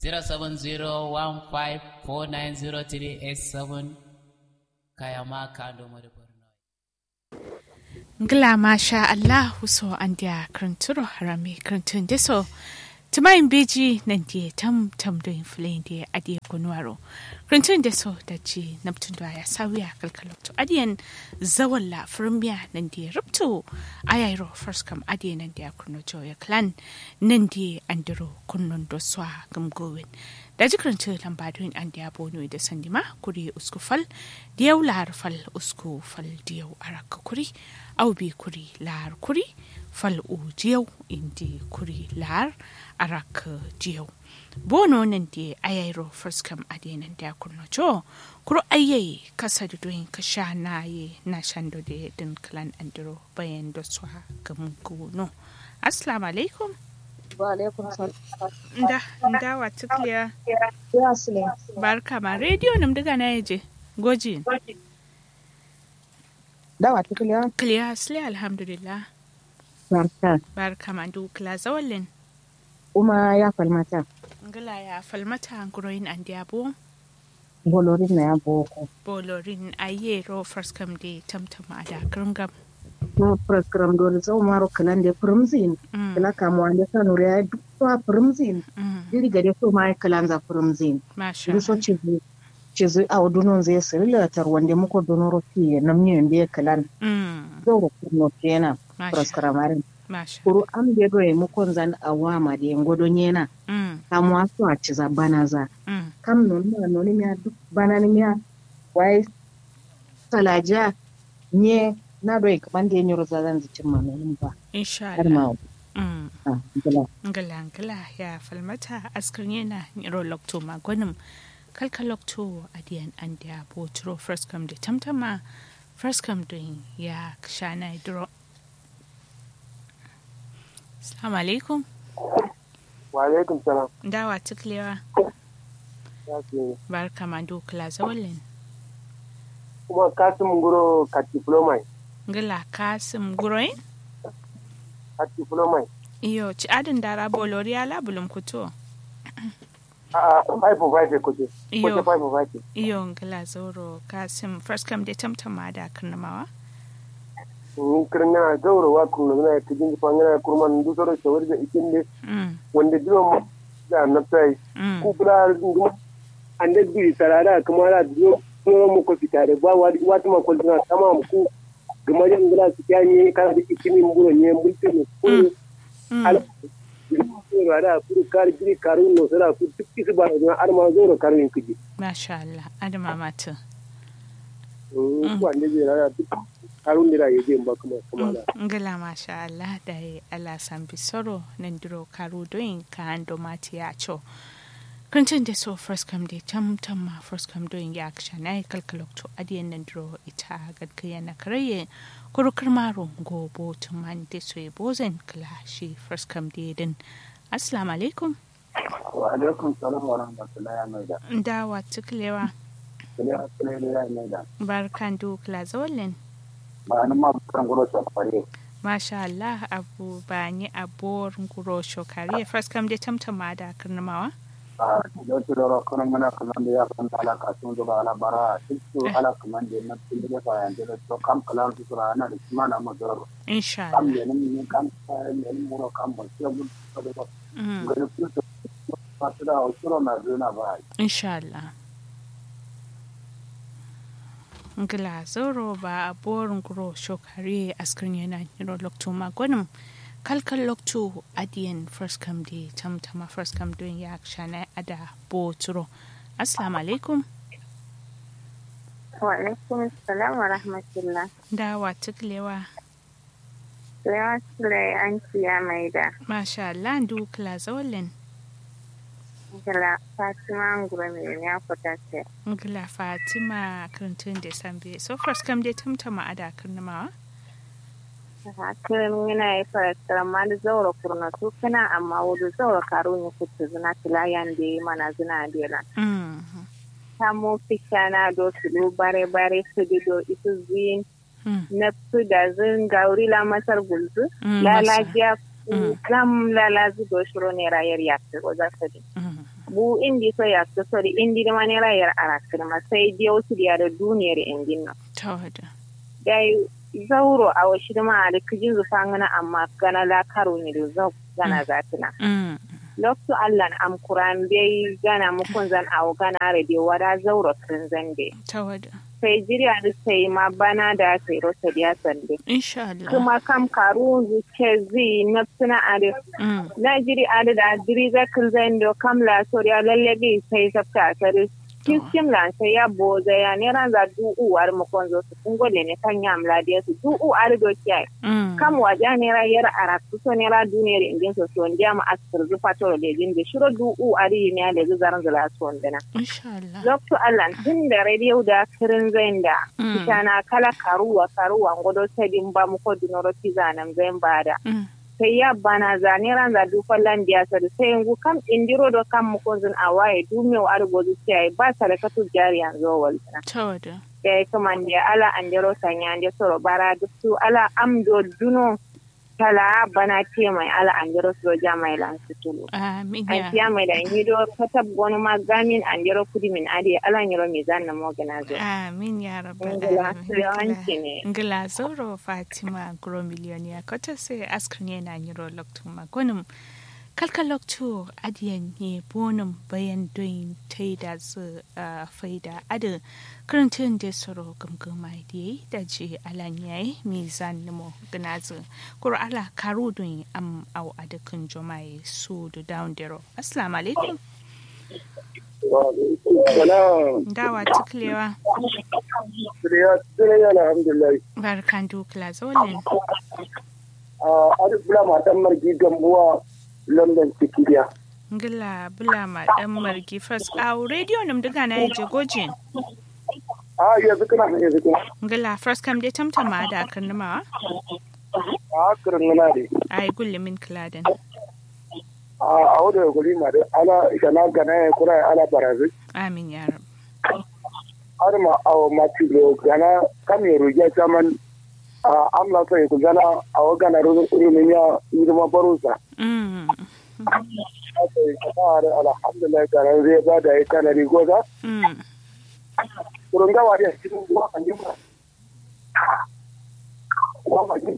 07015490387 kayama kando mo de borno ngla masha Allah so an dia kranturo harami krantun deso tumayin beji nan die tam tam do influen die adie kunwaro krantun deso da ji naptun da ya sawiya kalkalokto adiyan zawalla firmiya nan die rupto ayairo first kam adie nan dia kunno joya clan nan die andiro kunnon do swa gamgowin da jikirin lambadun an da bono da sandima kuri usku fal diyau lahar fal usku fal diyau araka kuri au bi kuri lahar kuri fal u diyau indi kuri lahar araka diyau bono nan da ayairo firskam adenan da kurno jo kuro ayyayi kasa da doyin ka sha na ye na shando da din klan andiro bayan da su gamu no assalamu alaikum wa alaikum salam nda nda wa tukliya ya sule barka ma rediyo nam daga na yaje goji da wa tukliya kliya asli alhamdulillah barka barka ma du kla zawallin kuma ya falmata ngala ya falmata nguroyin an diabo bolorin na ya boko bolorin ayero first come day tamtama da gringam no program dole zau maro kalan da primzin kala kamu ande sanu ya dukwa primzin diri gade so mai kalan za primzin masha duk so ci cizu a wadunon zai sirila tar wanda muko donoro fi namni yanda ya kalan mm zau ro kurno kenan masha proskramarin masha kuru an be do mu kon zan awama da ngodo nyena mm kamu aso a ciza banaza mm kam non ma non mi duk banani mi wai salaja nye na do kaman da nyoro za zan zicin ma non ba insha har Allah ma mm ah gala ngala ngala ya falmata askar yana niro lokto magonim kalka lokto adiyan an da botro first come da tamtama first come din ya shana dro Assalamu alaikum wa alaikum salam dawa tuklewa ya ce barka ma dokla zawallin kuma kasim guro ka diploma ngala kasim guroin ka diploma iyo ci adin dara bolori ala bulum kuto a a five of five ko ce ko iyo ce five of five iyo ngala zoro kasim first come da tamtama da karnamawa in kirna gauro wa kun na ka jin fangana kurman du soro shawar da ikin ne mm wanda dilo mu da na sai mm ku kula ngum ande bi sarara kuma la dilo kuma mu ko fitare ba wa wata ma ko na kama mu ku gama jan gula su kyani kana da ikini mu guro ne mulki ne ku mm al da ku kar giri karun no sara ku duk kisu ba da arma zoro karun kiji masha Allah adama mata ku ande bi rara duk karun dira yaje ba kuma kuma da ngala masha Allah da ya Allah san bisoro nan duro karu doin ka ando mati ya cho kuncin da so first come day tam tam ma first come doin ya aksha na kalkalok to adiyan nan duro ita gadkaya na karaye kuru karmaro gobo tuman da so ya bozen kala shi first come day din assalamu alaikum wa alaikum salam wa rahmatullahi wa maida dawa tuklewa kiliya kiliya ya maida barkan du kala zawallin ba ni ma kan guro sa fare Masha Allah abu ba ni abuwar guro shokari first come dai tamtama da karnamawa a da su da kana mana kaman da ya kan ala ka sun da ala bara su ala kaman da na tin da fa yan da to kam kalan su ra na da kuma na mazar insha kam Allah ne ne kam ne ne mu ro kam ba sai mun da ba Mm, ga su su ba su da su ro na da na ba insha Allah ngila zoro ba abuwar guro shokari askirin yana niro lokto magwanin kalkal lokto adiyan first come dai tamtama first come doing ya shana ada boturo assalamu alaikum Wa alaikum salam wa rahmatullah. dawa tuklewa Lewa Sule an ciya mai da masha Allah du kila zawallin Gala Fatima Ngura mai ya fita ce. ngila fatima karantun da sambe so first come dai tamtama ada karnamawa Hakirin yana yi farakar ma da zaura kurna su kana amma wudu zaura karo ne kuta zina tilayan da yi mana zina dela. mm Samo fisha na do su do bare bare su di do isu zin mm na su da zin gauri la masar gulzu. Mm, Lala masa. jiya Mm. zam lala zu do shiro ne rayar ya ko za su di. mm bu indi so ya so sori indi da mani rayar arakir ma sai dai wasu da da duniyar indin nan tawada dai zauro a washi da ma da kijin zufa ngana amma gana la karo ni da zau gana zatina mm loktu allan am kuran bai gana mukun zan awo gana rede wada zauro kin zande tawada sai jiriya da sai ma bana da sai rosa da sande insha Allah kuma kam karu zuke zi na suna ade mm na jiri ade da jiri zakil zando kam la soriya lalle bi sai sabta sare kiskim lan sai ya boza ya ne ran za du uwar mu kon zo su kungo ne kan yam la dia su du u ar do kiyai mm kam waja ne ra yar ara su so ne ra duniyar indin so so ndiya ma askar zu fato da jin da shiro du u ari ne da zu zaran zala so ndana insha Allah Lokto Allah tun da radio da kirin zain da Mm. kitana kala karuwa karuwa ngodo tedin ba mu ko dunoro tizanan zain bada mm sai ya bana zane ran za du fallan biya sa da sai yangu kam indiro do kam mu konzun awaye du me wa argo zu sai ba sarakatu jari yanzu walta tawada ya kuma ndi ala andero sanya ande soro bara du su ala amdo duno tala bana te mai ala andero soro jamai lan su tulu amin an ya tiya mai da hido katab gono magamin andero kudi min ade ala nyoro mi zanna mo gana zo amin ya rabbal Ngila, alamin yawanci ne. ngila zoro fatima gro miliyoniya kota sai askrin yana nyiro loktu magonum kalka loktu adiyan ne bonum bayan doyin taida su a faida adin karantun da soro gamgama da yayi da je alan yayi mizan nimo gnazu kuro ala karu doyin am au adakin jomaye su da down dero assalamu alaikum Salam. dawa tuklewa Siriya alhamdulillah. barkan dukla zolin A Arif Bula matan margi gambuwa London Sikiriya. ngila bula ma dan margi fas a radio nam daga na yaje gojin A yanzu kana yanzu kana. ngila fas kam dai tamtama da kan nima A kirin nuna ne. ai gulle min kladen A wadda ya guri ma da ala shana gana ya kura ala barazi. amin ya rab Har ma a matilo gana kam ya rugiya saman a amla sai ku gana a wagana rumin ya yi ma barusa. mm Aka yi kama da alhamdulillah garan zai ba da ya kana rigoza. mm Kurun gawa da cikin ruwa kan yi ba. Wa ma yi.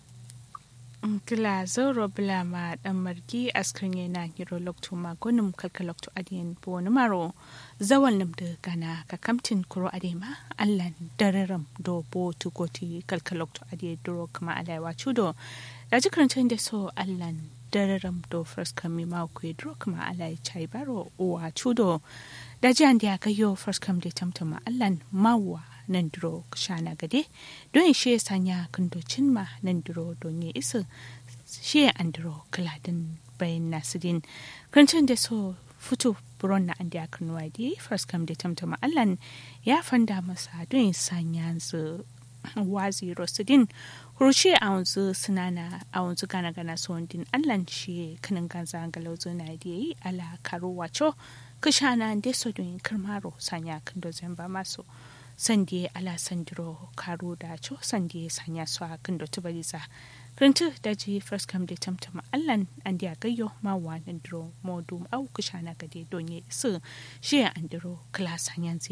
ngila zoro bula ma dan margi askrin yana hiro lokto ma gonum kalka lokto adiyan bo numaro zawal nam da gana ka kamtin kuro adema allan dararam do bo tu goti kalka lokto adiye duro kama alaiwa chudo da jikarantar da so allan dararam do first kami ma ku duro kama alai chai baro uwa chudo da jiyan da ka yo first kam da tamtama allan mawa nan duro shana gade don shi ya sanya kandocin ma nan duro don ya isa shi ya andro kaladin bayan nasirin kancin da so fito buron na an da kan wadi first kam da tamtama allan ya fanda masa don ya sanya su wazi rosidin kurushe a wanzu sinana a wanzu gana gana din allan shi kanin ganza galauzo na da yi ala karo wacho kashana da so don karmaro sanya kan dozin ba masu sande ala sandiro karo da cho sande sanya su a kan dotu baliza Rintu da ji first kam da tamtama allan an da gayyo ma wa nan diro modum au kushana gade donye su shi an diro kala sanyan